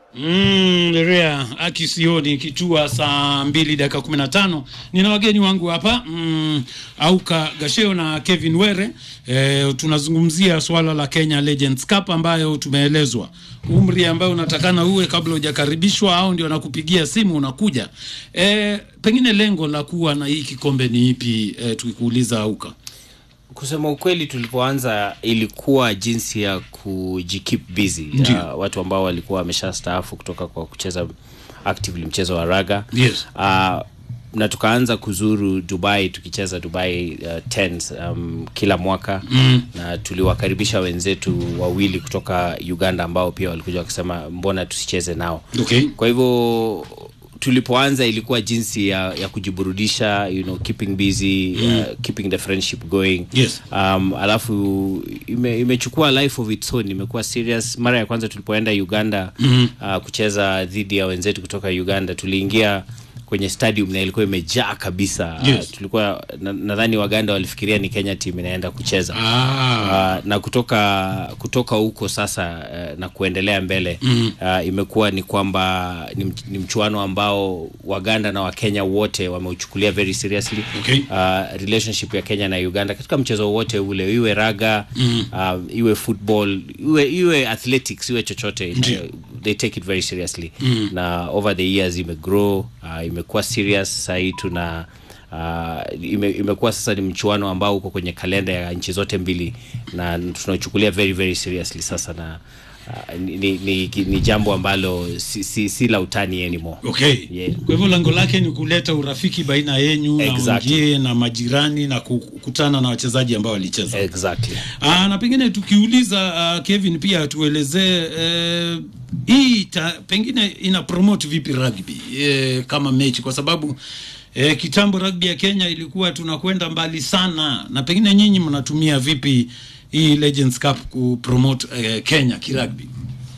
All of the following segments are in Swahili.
Mm, Rea akisioni kitua saa mbili dakika kumi na tano. Nina wageni wangu hapa mm, Auka Gasheo na Kevin Were. E, tunazungumzia swala la Kenya Legends Cup ambayo tumeelezwa umri ambayo unatakana uwe kabla hujakaribishwa au ndio nakupigia simu unakuja. E, pengine lengo la kuwa na hii kikombe ni ipi? E, tukikuuliza Auka. Kusema ukweli, tulipoanza ilikuwa jinsi ya kujikeep busy Ndiyo. uh, watu ambao walikuwa wameshastaafu kutoka kwa kucheza actively mchezo wa raga Yes. uh, na tukaanza kuzuru Dubai tukicheza Dubai uh, tens um, kila mwaka mm. na tuliwakaribisha wenzetu wawili kutoka Uganda ambao pia walikuja wakisema mbona tusicheze nao Okay. kwa hivyo tulipoanza ilikuwa jinsi ya, ya kujiburudisha you know, keeping busy mm. uh, keeping the friendship going Yes. um, alafu ime, imechukua life of its own imekuwa serious mara ya kwanza tulipoenda uganda mm. uh, kucheza dhidi ya wenzetu kutoka uganda tuliingia kwenye stadium na ilikuwa imejaa kabisa Yes. uh, tulikuwa na- nadhani waganda walifikiria ni kenya team inaenda kucheza Ah. Uh, na kutoka kutoka huko sasa uh, na kuendelea mbele mm. uh, imekuwa ni kwamba ni, mch- ni mchuano ambao waganda na wakenya wote wameuchukulia very seriously Okay. uh, relationship ya kenya na uganda katika mchezo wote ule iwe raga mm. uh, iwe football iwe, iwe athletics iwe chochote Ndiyo. uh, they take it very seriously mm. na over the years imegrow uh, imekuwa serious sahii tuna Uh, ime, imekuwa sasa ni mchuano ambao uko kwenye kalenda ya nchi zote mbili na tunauchukulia very very seriously sasa na uh, ni, ni, ni, ni jambo ambalo si, si, si la utani anymore Okay. Yeah. Kwa hivyo lengo lake ni kuleta urafiki baina yenyu Exactly. na wengie na majirani na kukutana na wachezaji ambao walicheza. exactly Aa, na pengine tukiuliza uh, Kevin pia tuelezee eh, hii ta, pengine ina promote vipi rugby eh, kama mechi kwa sababu eh, kitambo rugby ya Kenya ilikuwa tunakwenda mbali sana, na pengine nyinyi mnatumia vipi hii Legends Cup kupromote eh, Kenya kirugby?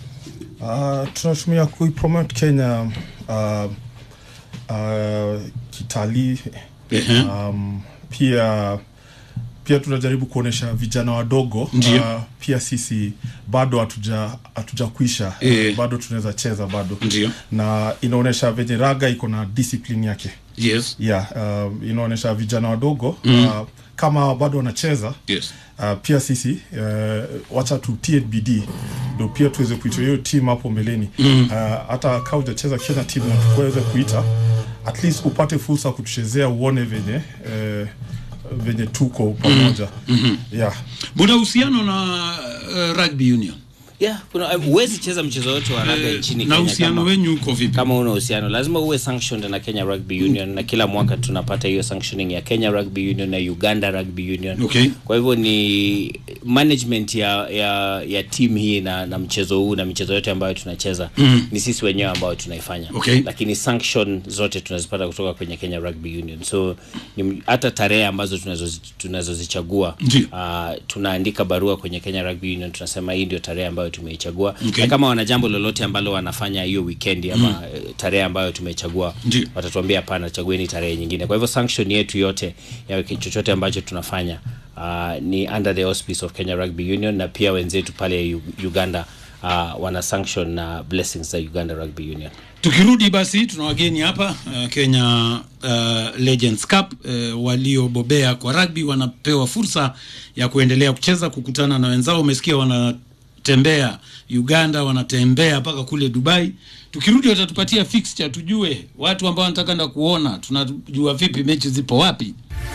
Uh, tunatumia kuipromote Kenya uh, uh, kitalii Ehe. um, pia pia tunajaribu kuonesha vijana wadogo Ndiyo. uh, pia sisi bado hatuja hatujakwisha Eh. bado tunaweza cheza bado Ndiyo. na inaonyesha venye raga iko na discipline yake Yes. yeah, uh, inaonyesha vijana wadogo mm. uh, kama bado wanacheza Yes. uh, pia sisi uh, wacha tutie bidii ndo pia tuweze kuita hiyo team hapo mbeleni mm. uh, hata kaa ujacheza Kenya team na tukuweze kuita at least upate fursa kutuchezea uone venye uh, venye tuko pamoja mm-hmm. yeah. Muna uhusiano na uh, rugby union yeah kuna huwezi cheza mchezo wote wa raga Eh, nchini na Kenya uhusiano kama- wenyu uko vipi? kama una uhusiano lazima uwe sanctioned na Kenya Rugby Union na kila mwaka tunapata hiyo sanctioning ya Kenya Rugby Union na Uganda Rugby Union Okay. kwa hivyo ni management ya ya, ya team hii na, na mchezo huu na michezo yote ambayo tunacheza mm. ni sisi wenyewe ambao tunaifanya Okay. lakini sanction zote tunazipata kutoka kwenye Kenya Rugby Union so ni, hata tarehe ambazo tunazozi- tunazozichagua Ndiyo. uh, tunaandika barua kwenye Kenya Rugby Union tunasema hii ndio tarehe ambayo tumeichagua Okay. na kama wana jambo lolote ambalo wanafanya hiyo weekend ama mm. tarehe ambayo tumechagua Ndiyo. watatuambia hapana chagueni tarehe nyingine kwa hivyo sanction yetu yote ya chochote ambacho tunafanya uh, ni under the auspice of Kenya Rugby Union na pia wenzetu pale U- Uganda uh, wana sanction na blessings za Uganda Rugby Union Tukirudi basi tuna wageni hapa uh, Kenya uh, Legends Cup uh, waliobobea kwa rugby wanapewa fursa ya kuendelea kucheza, kukutana na wenzao. Umesikia wanatembea Uganda, wanatembea mpaka kule Dubai. Tukirudi watatupatia fixture, tujue watu ambao wanataka enda kuona, tunajua vipi mechi zipo wapi.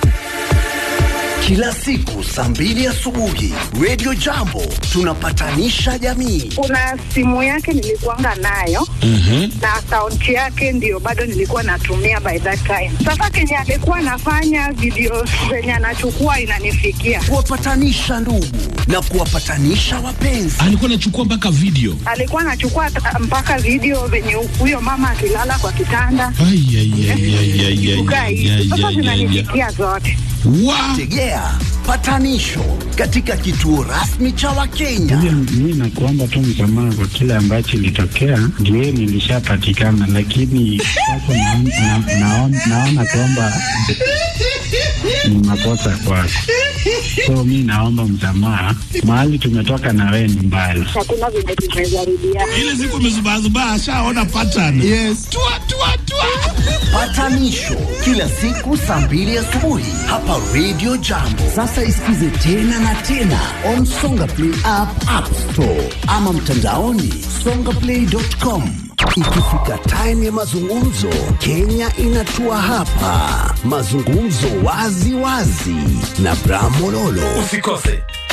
Kila siku saa mbili asubuhi Radio Jambo tunapatanisha jamii. kuna simu yake nilikuanga nayo na akaunti yake ndio bado nilikuwa natumia by that time. Sasa kenye alikuwa anafanya video zenye anachukua inanifikia, Kuwapatanisha ndugu na kuwapatanisha wapenzi. alikuwa anachukua mpaka video alikuwa anachukua ta- mpaka video venye huyo mama akilala kwa kitanda Ai, ai, ai, ai, ai, ai, kukaa ai, hivi. ai, Sasa ai, ai, ai. zinanifikia zote. Wa- Tegea patanisho katika kituo rasmi cha Wakenya. Mi nakuomba tu msamaha kwa kile ambacho ilitokea, ndio nilishapatikana, lakini sasa naon- na- naon- naona kwamba ni makosa kwako, So mi naomba msamaha, mahali tumetoka na wewe ni mbali. Hakuna vile tumejaribiana. ile siku amezubazubaa ashaona pattern yes. tua, tua, tua. Patanisho kila siku saa mbili asubuhi hapa Radio Jambo. Sasa isikize tena na tena on Songa Play app, App Store ama mtandaoni songaplay.com. Ikifika time ya mazungumzo, Kenya inatua hapa. Mazungumzo wazi wazi na Bramololo. Usikose